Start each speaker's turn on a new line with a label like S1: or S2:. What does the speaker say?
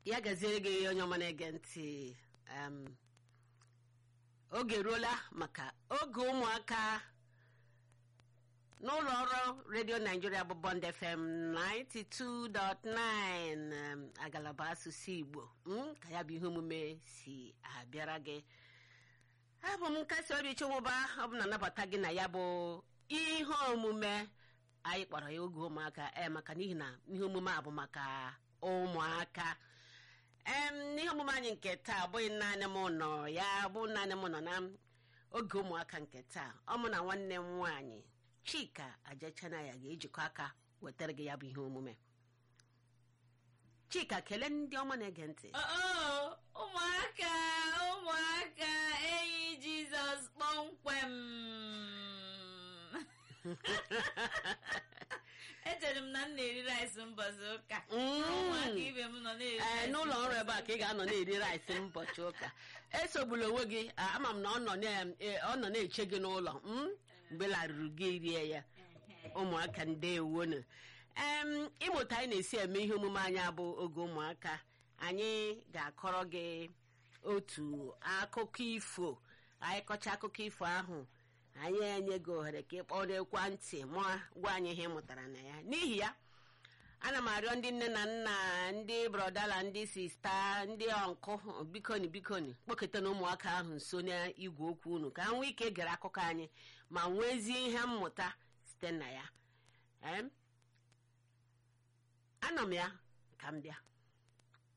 S1: ya gaziere gị onye ọma na-ege ntị em, oge eruola maka oge ụmụaka n'ụlọ ọrụ redio naijiria bụ bond fm 92.9 em, agalaba asụsụ igbo mm, ka ya bụ ihe omume si abịara gị abụ m nkasi obi chụmụba ọ bụ na anabata gị na ya bụ ihe omume anyị kpọrọ ya oge ụmụaka ee maka n'ihi na ihe omume a bụ maka ụmụaka em n'ihe omume anyị nke taa abụghị naanị m nọ ya bụ naanị m nọ na oge ụmụaka nke taa ọ mụ na nwanne m nwaanyị chika ajechana ya ga-ejikọ aka wetara gị ya bụ ihe omume chika kelee ndị ọma na-ege ntị
S2: Oh, ụmụaka ụmụaka enyi jizọs kpọmkwem echere m na m na-eri rice mbọchị ụka
S1: Mm.
S2: ụmụaka ibe m nọ na-eri
S1: ee
S2: rice
S1: n'ụlọ ọrụ
S2: mbọsị
S1: ebe a ka ị ga-anọ na-eri rice ụbọchị ụka esogbula onwe gị a, ama m na ọ nọ na- e, ọ nọ na-eche gị n'ụlọ mm? mgbe larụrụ gị rie ya
S2: Ehe.
S1: ụmụaka ndewonu em ịmụta anyị na-esi eme ihe omume anyị abụ oge ụmụaka anyị ga-akọrọ gị otu akụkọ ifo anyị kọcha akụkọ ifo ahụ anyị enye gị ohere ka ị kpọrọ ekwentị ma gwa anyị ihe ị mụtara na ya n'ihi ya ana m arịọ ndị nne na nna ndị brodala ndị sista ndị ọnkụ bikoni bikoni kpọketa na ụmụaka ahụ nso n'igwe okwu unu ka ha nwee ike gere akụkọ anyị ma nwezie ihe mmụta site na ya Em? anọ m ya ka m bịa